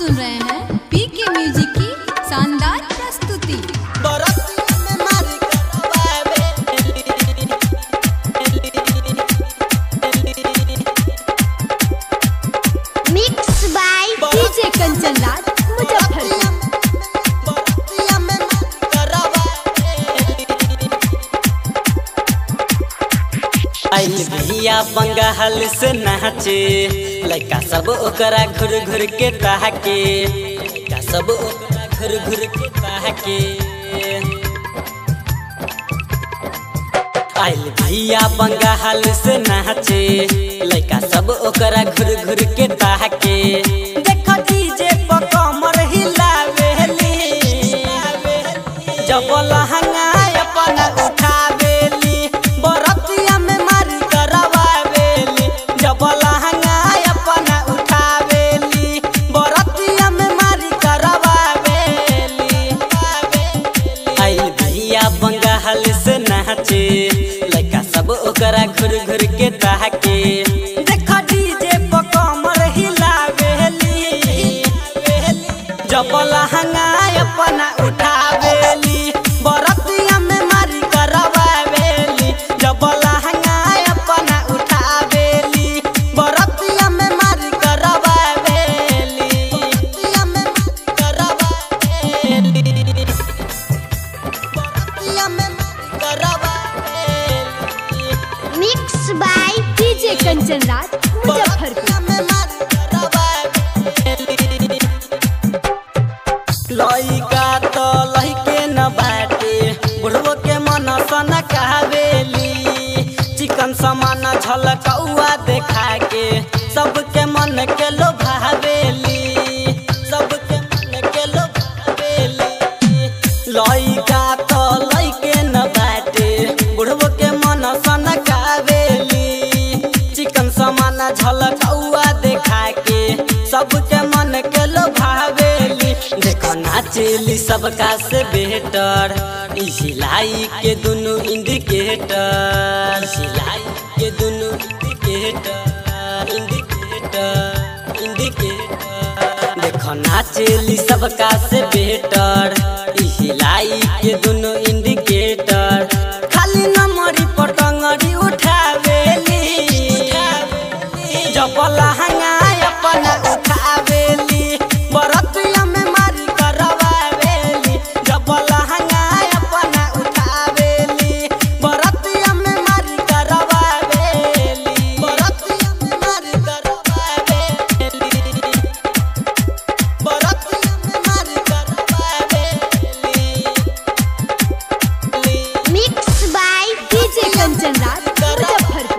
सुन रहे हैं पी के म्यूजिक की शानदार प्रस्तुति बरतिया में मारी करवावे mix by DJ Kanchan Raj Muzaffarpur बरतिया में मारी करवावे आइल भैया बंगाल से नाचे लड़का सब ओकरा घुर घुर के ताके लड़का सब ओकरा घुर घुर के ताके आइल भैया बंगाल से नाचे लड़का सब ओकरा घुर घुर के ताके देखो डीजे पर कमर हिलावेली जब लहंगा अपना उठावेली बरतिया में मारी करवावेली जब लहंगा अपना उठावेली बरतिया में मारी करवावेली आई भैया बंगाल से नाचे लड़का सब ओकरा घुर घुर के ताके देखो डीजे पर कमर हिलावेली जब लहंगा अपना उठावेली बरतिया में मारी करवावेली जब लहंगा अपना उठावेली बरतिया में मारी करवावेली बरतिया में मारी करवावेली बरतिया में मारी करवावेली mix by DJ Kanchan Raj Muzaffarpur बरतिया में मारी करवावेली लइका तो लइके न बाटे बुढ़वो के मन सन कहवेली चिकन समान झलकौआ देखा के सबके मन के लोभावेली सबके मन के लोभावेली लइका तो लइके न बाटे बुढ़वो के मन सन कहवेली चिकन समान झलकौआ देखा के सबके मन के लोभावेली देखो नाचेली सबका से बेहतर ई सिलाई के दुनु इंडिकेटर सिलाई के दुनु इंडिकेटर इंडिकेटर इंडिकेटर देखो नाचेली सबका से बेहतर ई सिलाई के दुनु इंडिकेटर खाली नमरी पटंगरी उठावेली जब लहंगा अपना उठावेली बरतिया में मारी करवावेली जब लहंगा अपना उठावेली बरतिया में मारी करवावेली बरतिया में मारी करवावेली बरतिया में मारी करवावेली mix by DJ Kanchan Raj Muzaffarpur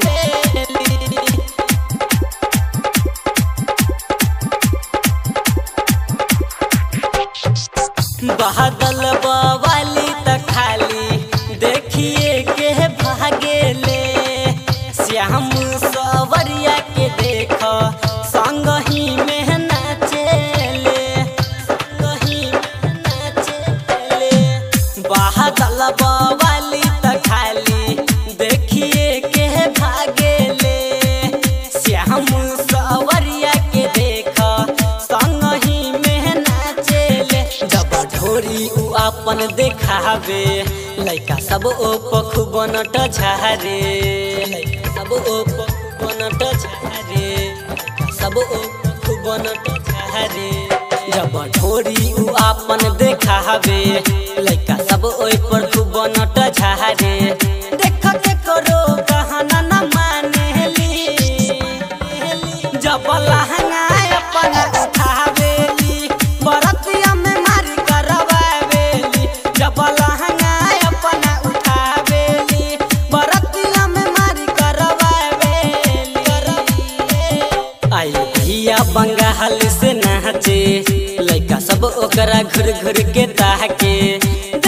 बादल बवाली त खाली देखिए के भागेले श्याम सवरिया के देख संग ही में नाचेले संग ही में नाचेले बादल बवाली त खाली देखिए के भागेले श्याम सवरिया के देख संग ही में नाचेले जब ढोरी उ अपन देखावे लइका सब ओप खूब नट झारे लइका सब ओप खूब नट झारे लइका सब ओप खूब नट झारे जब ढोरी उ अपन देखावे लइका सब ओइ पर खूब नट झारे देख के करो कहना न मानेली जब लहंगा अपना उठावेली बरतिया में मारी करवावेली जब लहंगा अपना उठावेली बरतिया में मारी करवावेली आई भैया बंगाल से नाचे लइका सब ओकरा घुर घुर के ताके